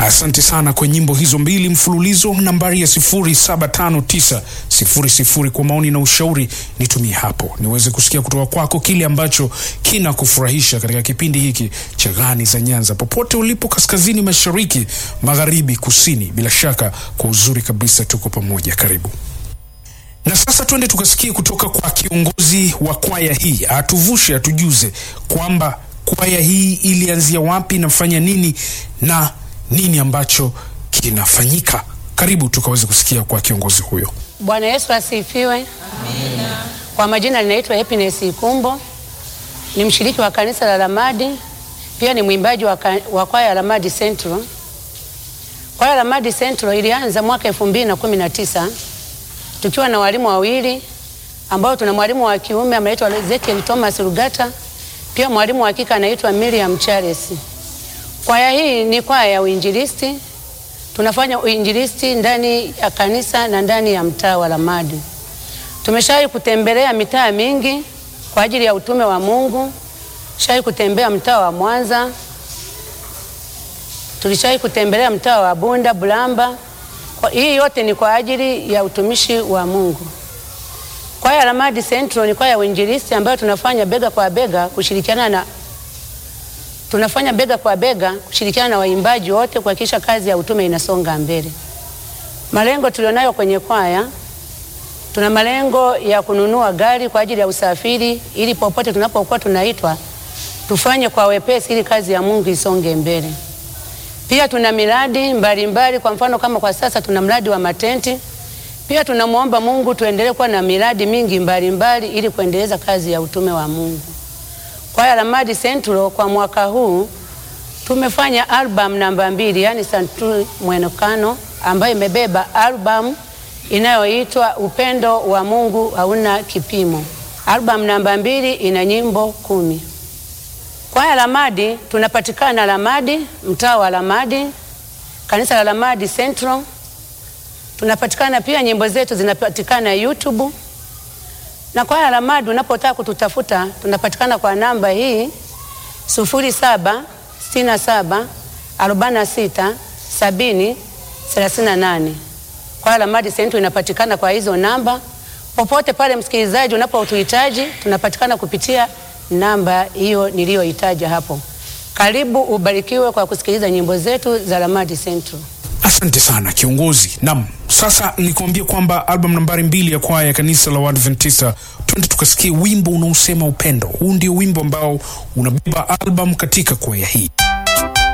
Asante sana kwa nyimbo hizo mbili mfululizo. Nambari ya 075900 kwa maoni na ushauri nitumie hapo, niweze kusikia kutoka kwako kile ambacho kina kufurahisha katika kipindi hiki cha Gani za Nyanza, popote ulipo, kaskazini, mashariki, magharibi, kusini. Bila shaka kwa uzuri kabisa tuko pamoja, karibu. Na sasa twende tukasikie kutoka kwa kiongozi wa kwaya hii, atuvushe, atujuze kwamba kwaya hii ilianzia wapi, inafanya nini na nini ambacho kinafanyika. Karibu tukaweze kusikia kwa kiongozi huyo. Bwana Yesu asifiwe. Amina. Kwa majina ninaitwa Happiness Ikumbo, ni mshiriki wa kanisa la Lamadi, pia ni mwimbaji wa, ka- wa kwaya ya Lamadi Central. Kwaya ya Lamadi Central ilianza mwaka 2019 tukiwa na walimu wawili ambao tuna mwalimu wa kiume anaitwa Ezekiel Thomas Rugata, pia mwalimu wa kike anaitwa Miriam Charles. Kwaya hii ni kwaya ya uinjilisti. Tunafanya uinjilisti ndani ya kanisa na ndani ya mtaa wa Lamadi. Tumeshawahi kutembelea mitaa mingi kwa ajili ya utume wa Mungu. Shawahi kutembea mtaa wa Mwanza, tulishawahi kutembelea mtaa wa Bunda, Bulamba. Kwa, hii yote ni kwa ajili ya utumishi wa Mungu. Kwaya ya Lamadi Central ni kwaya ya uinjilisti ambayo tunafanya bega kwa bega kushirikiana na tunafanya bega kwa bega kushirikiana na waimbaji wote kuhakikisha kazi ya utume inasonga mbele. Malengo tulionayo kwenye kwaya, tuna malengo ya kununua gari kwa ajili ya usafiri, ili popote tunapokuwa tunaitwa tufanye kwa wepesi, ili kazi ya Mungu isonge mbele. Pia tuna miradi mbalimbali mbali, kwa mfano kama kwa sasa tuna mradi wa matenti. Pia tunamwomba Mungu tuendelee kuwa na miradi mingi mbalimbali mbali, ili kuendeleza kazi ya utume wa Mungu. Kwaya ya Lamadi Central kwa mwaka huu tumefanya album namba mbili, yani Santuri Mwenekano, ambayo imebeba album inayoitwa Upendo wa Mungu hauna kipimo. Album namba mbili ina nyimbo kumi. Kwaya ya Lamadi tunapatikana Lamadi, mtaa wa Lamadi, kanisa la Lamadi Central. Tunapatikana pia, nyimbo zetu zinapatikana YouTube na kwaya la Lamadi unapotaka kututafuta tunapatikana kwa namba hii sufuri saba sitini na saba arobaini na sita sabini thelathini na nane. Kwaya la Lamadi Central inapatikana kwa hizo namba. Popote pale msikilizaji unapotuhitaji tunapatikana kupitia namba hiyo niliyohitaja hapo. Karibu ubarikiwe kwa kusikiliza nyimbo zetu za Lamadi Central. Asante sana kiongozi. Naam, sasa nikuambia kwamba album nambari mbili ya kwaya ya kanisa la Waadventista, twende tukasikie wimbo unaosema upendo. Huu ndio wimbo ambao unabeba album katika kwaya hii.